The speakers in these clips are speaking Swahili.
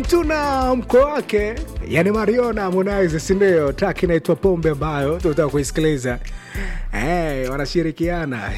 mtu na mko wake, yani Mario na Harmonize, si ndio? Track inaitwa Pombe ambayo tunataka kuisikiliza. Hey, wanashirikiana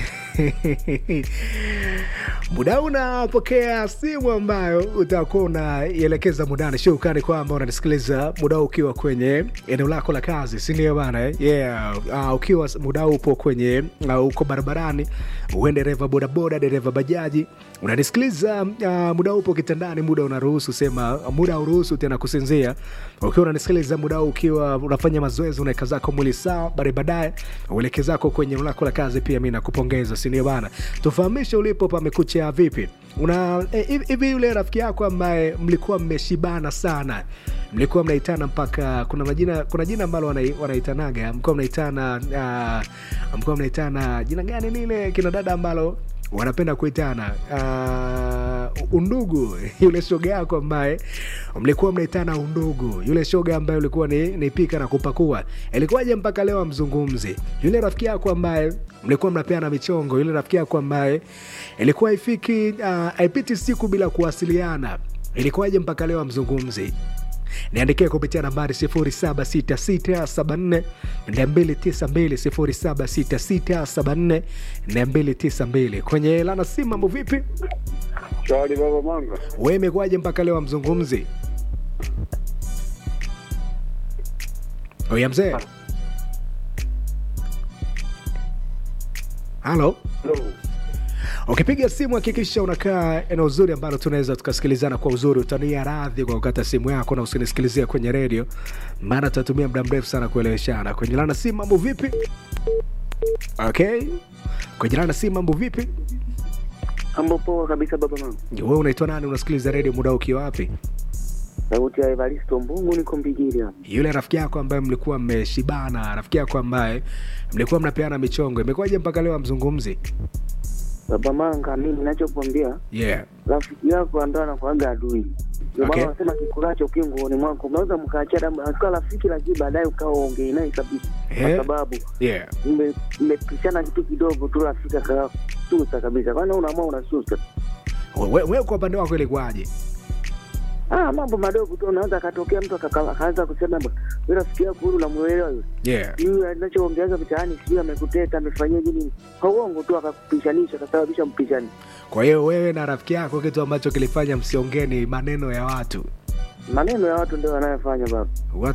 muda unapokea simu ambayo utakuwa unaielekeza mudani. Shukrani kwamba unanisikiliza muda ukiwa kwenye eneo lako la kazi, si ndio bana? Yeah. Uh, ukiwa muda upo kwenye uh, uko barabarani, uwe dereva bodaboda, dereva bajaji, unanisikiliza uh, muda upo kitandani, muda unaruhusu, sema muda uruhusu tena kusinzia. Ukiwa unanisikiliza muda ukiwa unafanya mazoezi, unaweka zako mwili sawa, bari baadaye ueleke zako kwenye eneo lako la kazi, pia mi nakupongeza, si ndio bana? Tufahamishe ulipo pamekucha vipi? Una hivi eh, yule rafiki yako ambaye mlikuwa mmeshibana sana, mlikuwa mnaitana mpaka kuna majina, kuna jina ambalo wanaitanaga, mlikuwa mnaitana uh, mlikuwa mnaitana jina gani lile kina dada ambalo wanapenda kuitana uh, undugu. Yule shoga yako ambaye mlikuwa mnaitana undugu, yule shoga ambaye ulikuwa ni, ni pika na kupakua, ilikuwaje mpaka leo amzungumzi? Yule rafiki yako ambaye mlikuwa mnapeana michongo, yule rafiki yako ambaye ilikuwa ifiki haipiti uh, siku bila kuwasiliana, ilikuwaje mpaka leo amzungumzi? niandikie kupitia nambari 0766742292 0766742292 kwenye lana simu. Mambo vipi? Shwari baba Manga. Wewe imekuwaje mpaka leo amzungumzi? Oya mzee, halo. Ukipiga simu hakikisha unakaa eneo zuri ambalo tunaweza tukasikilizana kwa uzuri. Utania radhi kwa kukata simu yako na usinisikilizie kwenye redio, maana tutatumia muda mrefu sana kueleweshana. Kwenye lana simu, mambo vipi? Okay, kwenye lana simu, mambo vipi? Mambo poa kabisa baba Manga. Wewe unaitwa nani? Unasikiliza redio muda ukiwa wapi? Sauti ya Evaristo Mbungu, niko Mbigiri hapa. Yule rafiki yako ambaye mlikuwa mmeshibana, rafiki yako ambaye mlikuwa mnapeana michongo, imekuwaje mpaka leo amzungumzi? Baba Manga, mimi ninachokwambia Yeah. rafiki yako ndo anakuaga adui. Ndio Okay. maana wanasema kikulacho kinguoni mwako, unaweza mkaachana akiwa rafiki, lakini baadaye ukawa ongei naye kabisa, kwa Eh. sababu Yeah. mme- mmepishana kitu kidogo tu, rafiki akasusa kabisa. Kwani unaamua unasusa? Wewe we, kwa upande wako ilikuwaje? Ah, mambo madogo tu, unaweza akatokea mtu akaka- akaanza kusema "Bwana, wewe rafiki yako huyu unamuelewa yule Yeah. yule anachoongeaga mitaani, sijui amekuteta amefanyia nini, kwa uongo tu akakupishanisha, akasababisha mpishani. Kwa hiyo wewe na rafiki yako, kitu ambacho kilifanya msiongee ni maneno ya watu. Maneno ya watu ndio wanayofanya baba. Watu